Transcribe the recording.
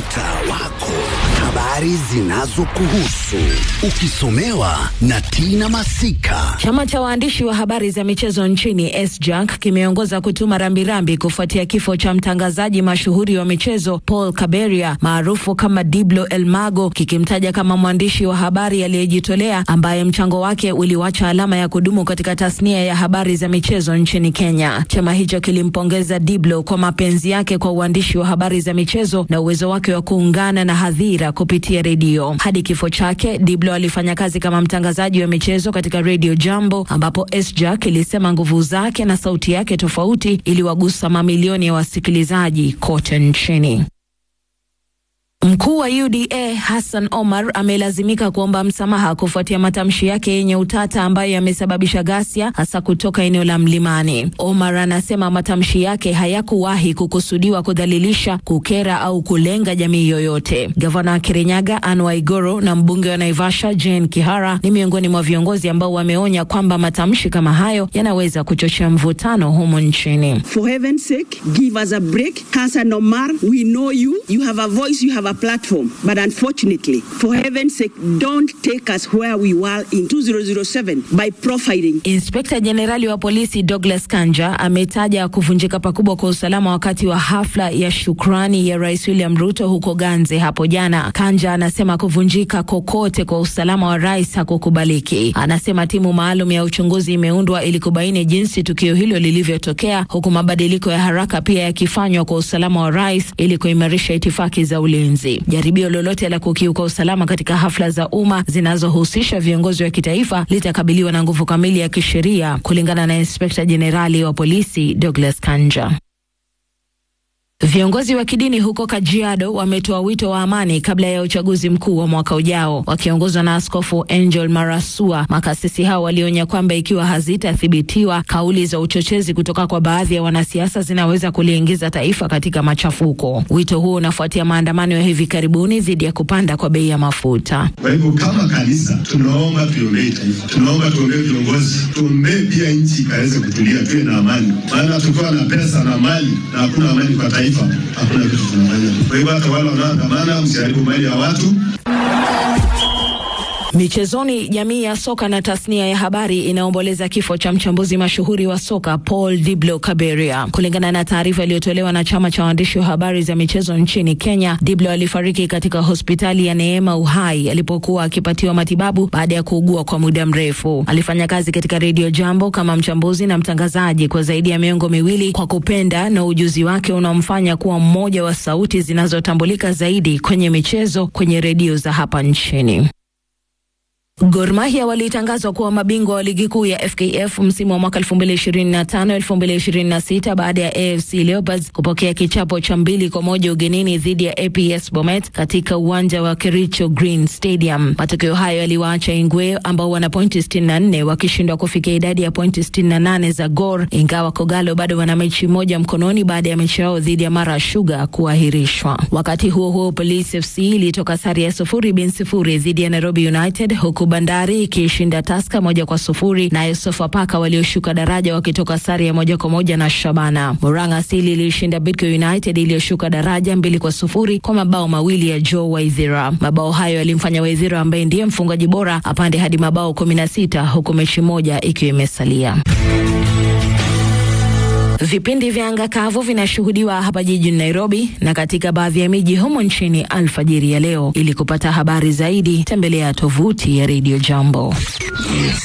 mtaa wako, habari zinazokuhusu ukisomewa na Tina Masika. Chama cha waandishi wa habari za michezo nchini SJAK kimeongoza kutuma rambirambi kufuatia kifo cha mtangazaji mashuhuri wa michezo Paul Kaberia maarufu kama Diblo Elmago, kikimtaja kama mwandishi wa habari aliyejitolea ambaye mchango wake uliwacha alama ya kudumu katika tasnia ya habari za michezo nchini Kenya. Chama hicho kilimpongeza Diblo kwa mapenzi yake kwa uandishi wa habari za michezo na uwezo wake wa kuungana na hadhira kupitia redio. Hadi kifo chake, Diblo alifanya kazi kama mtangazaji wa michezo katika redio Jambo, ambapo SJAK ilisema nguvu zake na sauti yake tofauti iliwagusa mamilioni ya wasikilizaji kote nchini. Mkuu wa UDA Hassan Omar amelazimika kuomba msamaha kufuatia matamshi yake yenye utata ambayo yamesababisha ghasia hasa kutoka eneo la Mlimani. Omar anasema matamshi yake hayakuwahi kukusudiwa kudhalilisha, kukera au kulenga jamii yoyote. Gavana wa Kirinyaga Anne Waiguru na mbunge wa Naivasha Jane Kihara ni miongoni mwa viongozi ambao wameonya kwamba matamshi kama hayo yanaweza kuchochea mvutano humu nchini. For heaven's sake, give us a break. Hassan Omar, we know you. You have a voice, you have a platform. But unfortunately, for heaven's sake, don't take us where we were in 2007 by profiling. Inspekta Jenerali wa polisi Douglas Kanja ametaja kuvunjika pakubwa kwa usalama wakati wa hafla ya shukrani ya Rais William Ruto huko Ganze hapo jana. Kanja anasema kuvunjika kokote kwa usalama wa rais hakukubaliki. Anasema timu maalum ya uchunguzi imeundwa ili kubaini jinsi tukio hilo lilivyotokea, huku mabadiliko ya haraka pia yakifanywa kwa usalama wa rais ili kuimarisha itifaki za ulinzi. Jaribio lolote la kukiuka usalama katika hafla za umma zinazohusisha viongozi wa kitaifa litakabiliwa na nguvu kamili ya kisheria, kulingana na inspekta jenerali wa polisi Douglas Kanja. Viongozi wa kidini huko Kajiado wametoa wito wa amani kabla ya uchaguzi mkuu wa mwaka ujao. Wakiongozwa na Askofu Angel Marasua, makasisi hao walionya kwamba ikiwa hazitathibitiwa, kauli za uchochezi kutoka kwa baadhi ya wanasiasa zinaweza kuliingiza taifa katika machafuko. Wito huo unafuatia maandamano ya hivi karibuni dhidi ya kupanda kwa bei ya mafuta. Kwa hivyo kama kanisa tunaomba tuombee taifa, tunaomba tuombee viongozi, tuombee pia nchi ikaweze kutulia, tuwe na amani, maana tukiwa na pesa na mali na hakuna amani kwa taifa hakuna kitu tunafanya. Kwa hivyo hata wale wanaoandamana, msiharibu mali ya watu. Michezoni, jamii ya soka na tasnia ya habari inaomboleza kifo cha mchambuzi mashuhuri wa soka Paul Diblo Kaberia. Kulingana na taarifa iliyotolewa na chama cha waandishi wa habari za michezo nchini Kenya, Diblo alifariki katika hospitali ya Neema Uhai alipokuwa akipatiwa matibabu baada ya kuugua kwa muda mrefu. Alifanya kazi katika redio Jambo kama mchambuzi na mtangazaji kwa zaidi ya miongo miwili, kwa kupenda na ujuzi wake unamfanya kuwa mmoja wa sauti zinazotambulika zaidi kwenye michezo kwenye redio za hapa nchini. Gor Mahia walitangazwa kuwa mabingwa wa ligi kuu ya FKF msimu wa mwaka 2025 2026 baada ya AFC Leopards kupokea kichapo cha mbili kwa moja ugenini dhidi ya APS Bomet katika uwanja wa Kericho Green Stadium. Matokeo hayo yaliwaacha Ingwe ambao wana pointi 64 wakishindwa kufikia idadi ya pointi 68 za Gor, ingawa Kogalo bado wana mechi moja mkononi baada ya mechi yao dhidi ya Mara Sugar kuahirishwa. Wakati huo huo, Police FC ilitoka sare ya sufuri bin sifuri dhidi ya Nairobi United huku Bandari ikishinda Taska moja kwa sufuri, nayo Sofapaka walioshuka daraja wakitoka sare ya moja kwa moja na Shabana. Murang'a Asili ilishinda Bidco United iliyoshuka daraja mbili kwa sufuri kwa mabao mawili ya Joe Waithira. Mabao hayo yalimfanya Waithira ambaye ndiye mfungaji bora apande hadi mabao kumi na sita huku mechi moja ikiwa imesalia. Vipindi vya anga kavu vinashuhudiwa hapa jijini Nairobi na katika baadhi ya miji humo nchini alfajiri ya leo. Ili kupata habari zaidi, tembelea tovuti ya Radio Jambo.